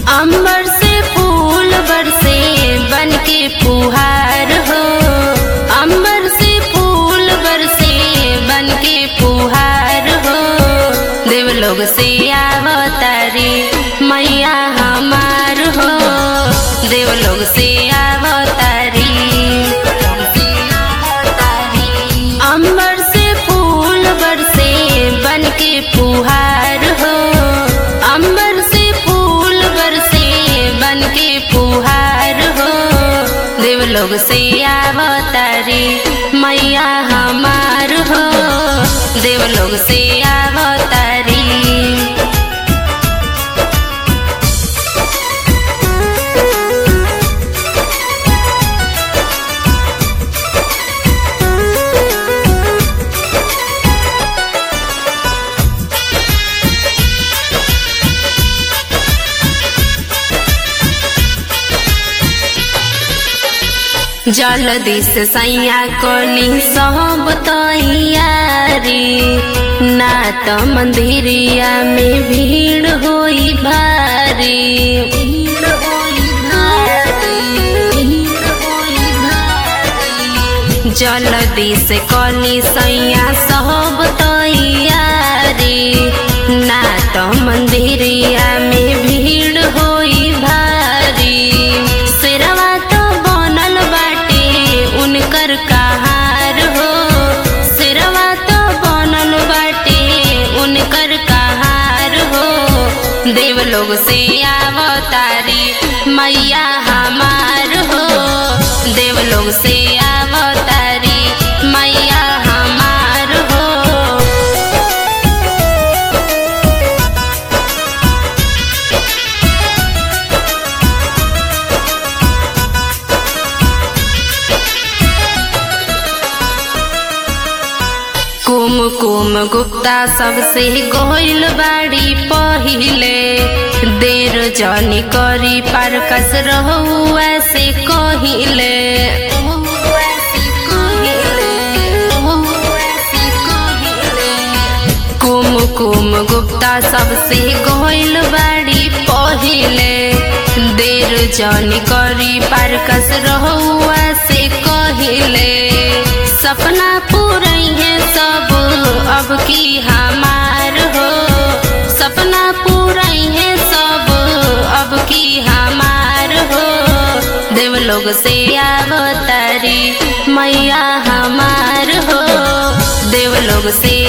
अंबर से फूल बरसे बन के फुहार हो अंबर से फूल बरसे बन के फुहार हो देवलोग से आवतारी मैया हमार हो देवलोग से आवतारी अंबर से फूल बरसे बन के फुहार हो अंबर से फूल बरसे बन के फुहार हो देवलोग से आवतारी मैया हमार हो देवलोग से आवतारी जलदी से सैया कोली सब तैयारी ना तो मंदिरिया में भीड़ होई भारी जलदी से कोली सैया सब तैयारी ना तो मंदिरिया में भीड़ होई भारी सिरवा तो बनल बाटे उनकर कहार हो सिरवा तो बनल बाटे उनकर कहार हो देवलोग से आवतारी मैया हमार हो देवलोग से आवतारी मैया हमार हो कुम कुम गुप्ता सबसे गोइल बाड़ी पहिले देर जनी करी पार कस रहू ऐसे कहिले कुम कुम गुप्ता सबसे गोइल बाड़ी पहिले देर जनी करी पार कस रहू ऐसे कहिले सपना पूरई है सब अब की हमार हो सपना पूरई है सब अब की हमार हो देवलोग से आवतारी मैया हमार हो देवलोग से